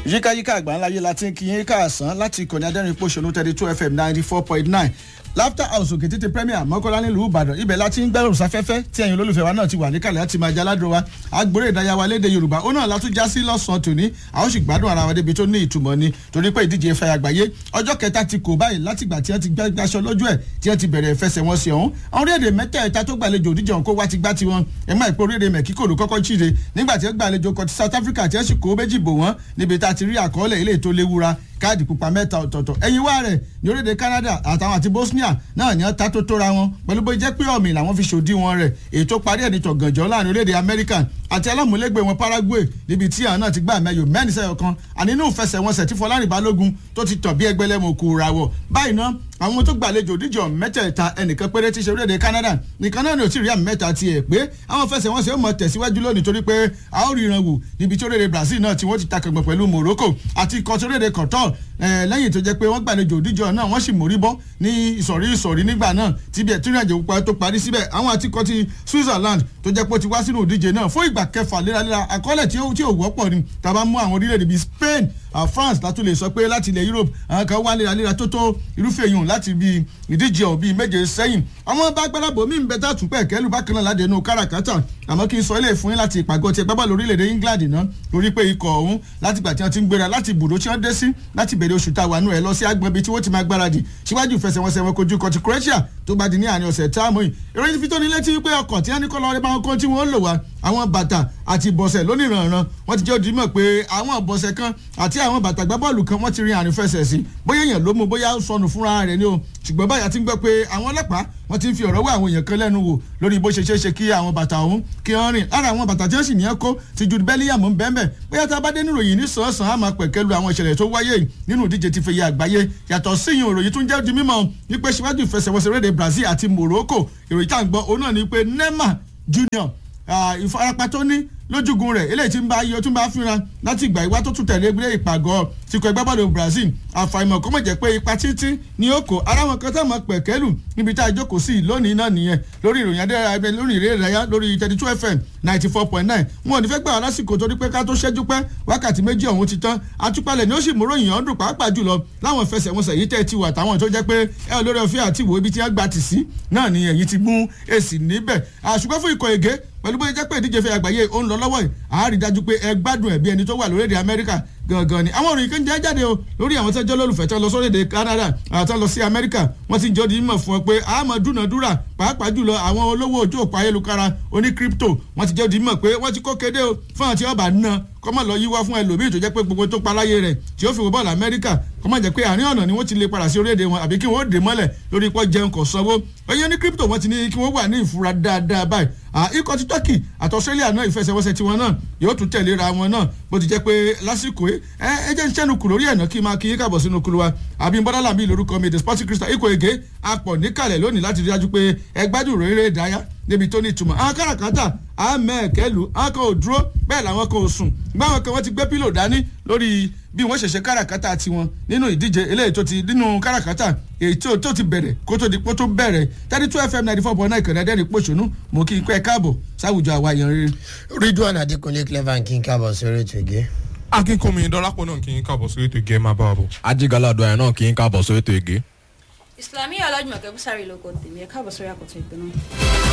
yíkáyíká àgbáńláyé láti ń kíyìn káàsán láti ìkànnì adẹ́rìn pòṣónú thirty two fm ninety four point nine laughter house òkè tètè premier mọ́kànlá nílùú ìbàdàn ibẹ̀ láti ń gbẹ́rùn sáfẹ́fẹ́ tí ẹ̀yin olólùfẹ́ wa náà ti wà níkàlẹ̀ láti máa jaládùn wa agbóró ìdárayá wa léde yorùbá ó náà látún já sí lọ́sàn-án tòní àwọn sì gbádùn ara wa débi tó ní ìtumọ̀ ni torí pé ìdíje ìfẹ́ àgbáyé ọjọ́ kẹta ti kò báyìí látìgbà tí wọ́n ti gbàṣọ lójú ẹ̀ tí wọ́n ti bẹ̀rẹ̀ ìfẹsẹ̀wọnsẹ̀ ọ̀hún àwọn orílẹ̀-èdè mẹ́tẹ̀ẹ̀ta tó gbàlejò òdíje ọ̀hún kó wá ti gbá tiwọn ẹ̀ máa ìpò orílẹ̀-èdè mẹ́kíkò ló kọ́kọ́ chíde nígbà tí wọ́n gbàlejò kọtí south africa tí wọ́n sì kó méjì bò wọ́n níbi tá a ti rí àkọọ́lẹ̀ ilé ètò léwura káàdì pupa mẹ́ta ọ̀tọ̀ọ̀tọ̀ ẹ̀yìn wá rẹ̀ ní orílẹ̀-èdè Canada àtàwọn àti Bosnia náà ní ta tó tóra wọn pẹ̀lú bó jẹ́ pé ọ̀mì làwọn fi ṣòdí wọn rẹ̀ èyí tó parí ẹ̀ ní tọ̀gànjọ́ láàrin orílẹ̀-èdè America àti alámúlégbé wọn Paraguay níbi tí àwọn náà ti gbà mẹ́yò mẹ́rin sẹ́yọ̀ kan ànínú ìfẹsẹ̀wọnsẹ̀ tí Fọlárìn Balógun tó ti tọ̀ bí ẹgbẹ́lẹ́mọ̀ kù ràwọ̀ báyìí náà àwọn tó gbàlejò díjọ mẹ́tẹ̀ẹ̀ta ẹnìkan péré ti ṣe orílẹ̀-èdè Canada nìkan náà ni ò tí ì rí àmì mẹ́ta tiẹ̀ pé àwọn fẹsẹ̀wọnsẹ̀ ó mọ tẹ̀síwájú lónìí torí pé a ó ríran wò níbi tí orílẹ̀-èdè Brazil náà tí wọ́n ti takàgbọ̀n pẹ̀lú Morocco àti ikọ̀ tí orílẹ̀-èdè Qatar lẹ́yìn tó jẹ́ pé wọ́n gbàlejò òdíjọ náà wọ́n sì mórí bọ́ ní ìsọ̀rí ìsọ̀rí nígbà náà tí bí ẹ̀tún ìrìnàjò pupa tó parí síbẹ̀ àwọn àtikọ́ ti Switzerland tó jẹ́ pé ó ti wá sínú òdíje náà fún ìgbà kẹfà léraléra àkọọ́lẹ̀ tí ò wọ́pọ̀ ni tàbá mú àwọn orílẹ̀-èdè bíi Spain uh, France látún lè sọ pé láti ilẹ̀ Europe àwọn kan wá léraléra tó tó irúfẹ́ yòówù láti bíi ìdíje ọ̀ bíi méje sẹ́yìn àwọn bá gbáradbò mí bẹ tá tùpẹ́ kẹ́lù bákan náà ládẹ́nu káràkátà àmọ́ kí n sọ ilé fún yín láti ìpàgọ́ ti ẹgbẹ́ bọ́ọ̀lù orílẹ̀-èdè England náà lórí pé ikọ̀ ọ̀hún láti gbà tí wọ́n ti ń gbéra láti ibùdó tí wọ́n dé sí láti bẹ̀rẹ̀ oṣù tá a wà nù ẹ̀ lọ sí agbọ̀n ibi tí wọ́n ti máa gbáradì síwájú ìfẹsẹ̀wọnsẹ̀ wọn kojú kọtí Croatia tó bá di ní àárín ọ̀sẹ̀ táàmù yìí ìròyìn fi tó ní létí wípé ọkọ̀ tí wọ́n ní kọ́ lọ́ọ́ rẹ́ máa ń kọ́ tí wọ́n lò wá àwọn bàtà àti ìbọ̀sẹ̀ lónìrànràn wọ́n ti jẹ́ òdì mọ̀ pé àwọn ìbọ̀sẹ̀ kan àti àwọn bàtà gbábọ́ọ̀lù kan wọ́n ti rin àrùn fẹsẹ̀ sí bóyá èèyàn ló mú bóyá ó sọnù fúnra rẹ̀ ni o ṣùgbọ́n báyà ti ń gbọ́ pé àwọn ọlọ́pàá wọ́n ti ń fi ọ̀rọ̀ wá àwọn èèyàn kan lẹ́nu wò lórí bó ṣe ṣe é ṣe kí àwọn bàtà ọ̀hún kí wọ́n rìn lára àwọn bàtà tí wọ́n sì ní ẹ̀kọ́ ti ju bẹ́líyàmù ń bẹ́ẹ̀ bóyá tá a bá dé nínú ìròyìn ní sàn-án á máa pẹ̀kẹ́ lu àwọn ìṣẹ̀lẹ̀ tó wáyé nínú ìdíje ti fẹ̀yẹ àgbáyé yàtọ̀ síyìn ìròyìn tún jẹ́ di mímọ̀ wípé síwájú ìfẹsẹ̀wọnsẹ̀ rédè Brazil àti Morocco ìròyìn tá à ń gbọ́ òun náà ni pé Neymar Junior ìfarapa tó ní lójúgun rẹ̀ eléyìí tí ń bá iye tún bá fínra láti ìgbà ìwá tó tún tẹ̀lé gbé ìpàgọ́ tìkọ̀ ẹgbẹ́bọ́ọ̀lù Brazil àfàìmọ̀ kó mọ̀ jẹ́ pé ipa títí ni ó kó ara wọn kan tá mọ̀ pẹ̀kẹ́lù níbi tá a jókòó sí lónìí náà nìyẹn lórí ìròyìn adẹ́rẹ́ abẹ lórí ìrẹ́ ìrẹ́yà lórí thirty two fm ninety four point nine wọn ò ní fẹ́ gbà wá lásìkò torí pé ká tó ṣẹ́jú pẹ́ wákàtí méjì ọ̀hún ti tán àtúpalẹ̀ ni ó sì múrò yìnyín ọdún pàápàá jùlọ láwọn ìfẹsẹ̀wọnsẹ̀ yìí tẹ́ ti wà táwọn tó jẹ́ pé ẹ olórí ọ̀fẹ́ àti ìwò ibi tí wọ́n gbà tì sí náà ni èyí ti mú èsì níbẹ̀ àṣùgbọ́n fún ikọ̀ ègé pẹ̀lú bóyá jẹ́ pé ìdíje fẹ́ àgbáyé ó ń lọ lọ́wọ́ yìí a rí dájú pé ẹ gbádùn ẹ̀ bí ẹni tó wà lórílẹ̀‐èdè Amẹ́ríkà gangan ni àwọn òròyìn kan jẹ́ jáde o lórí àwọn tẹ́jọ́ lólùfẹ́ tó lọ sórílẹ̀‐èdè Canada àti lọ sí Amẹ́ríkà wọ́n ti jọ́ di mímọ̀ fún ọ pé a máa dúnàdúrà pàápàá jùlọ àwọn olówó ojú òpó ayélujára oní crypto wọ́n ti jẹ́ di mímọ̀ pé wọ́n ti kó kéde o fún àti ọba náà kọ́mọ̀ lọ yíwá fún ẹlòmíì tó jẹ́ pé gbogbo tó paláyé rẹ̀ tí ó fi wọ bọ́ọ̀lù Amẹ́ríkà kọ́mọ̀ jẹ́ pé àárín ọ̀nà ni wọ́n ti lè padà sí orílẹ̀-èdè wọn àbí kí wọ́n dè mọ́lẹ̀ lórí ipò jẹun kò sanwó ẹ̀yẹ́ ní crypto wọ́n ti ní kí wọ́n wà ní ìfura dáadáa báyìí ikọ̀ ti Turkey àti Australia náà ìfẹsẹ̀wọnsẹ̀ tiwọn náà yóò tún tẹ̀léra wọn náà bó ti jẹ́ pé lásìkò ẹ ẹ jẹ́ ń sẹ́nu kù lórí ẹ̀nà kí n máa kí yín káàbọ̀ sínú kulu wa àbí bọ́dálà mi lórúkọ mi the sporting crystal ikọ̀ ègé apọ̀ níkàlẹ̀ lónìí láti rí dájú pé ẹ gbádùn rere ìdáyà níbi tó ní ìtumọ̀ àwọn káràkátà àmẹ́ẹ̀kẹ́lù àwọn kan ò dúró bẹ́ẹ̀ làwọn kan ò sùn gbáwọn kan wọ́n ti gbé pílò dání lórí bí wọ́n ṣẹ̀ṣẹ̀ káràkátà tiwọn nínú ìdíje eléyìí tó ti nínú káràkátà èyí tó ti bẹ̀rẹ̀ kó tó di pé tó bẹ̀rẹ̀ thirty two fm ninety four point nine kẹ̀rẹ́ dẹ́rìn pòṣónú mo kí n pẹ́ káàbọ̀ sáwùjọ àwa yẹn rere. Ridwan Adekunle clever kí n káàbọ̀ sórí ètò ìgé. akínkùnmi dọ́lápọ̀ náà kí n káàbọ̀ sórí ètò ìgé máa bá wa bọ̀. ajigalá ọdọ ẹ náà kí n káàbọ̀ sórí ètò ègé. Islamiyah Ọlájùmọ̀kẹ́ Búsárì lóko tèmi ẹ̀ káàbọ̀ sórí àkọ́tún ìpinnu.